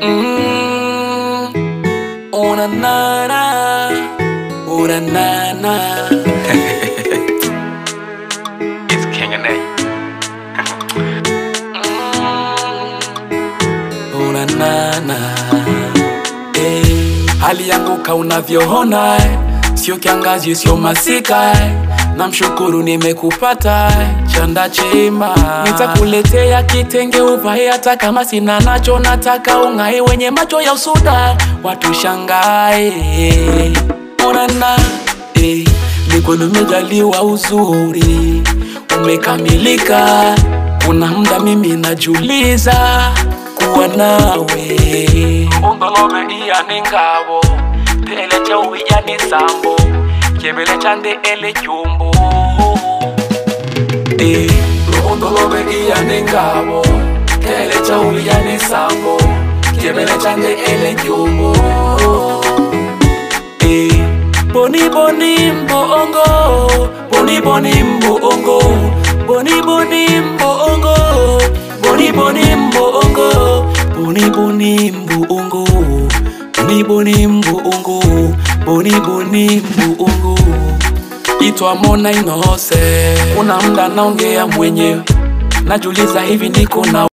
Mm, una nana, una nana. It's King and A. una nana. Eh, hali yangu ka unavyoona eh, sio kiangazi, sio masika eh. Namshukuru nimekupata eh, chanda chema, nitakuletea kitenge uvae, hata kama sina nacho, nataka ung'ae, wenye macho ya usuda watu shangae. Onana eh, mikono imejaliwa uzuri, umekamilika. Kuna muda mimi najuliza kuwa nawe ungolome iyani ngabo tele chauwijani sambo chebele chande ele chumbo Eh, ungolome iyani ngabo tele chauwijani sambo chebele chande ele chumbo Eh, boni boni mbongo boni boni mbongo boni boni mbongo boni boni mbongo boni boni mbongo boni boni mbongo boni boni mbongo itwa Mona Inose, kuna mda naongea mwenyewe, najuliza hivi niko na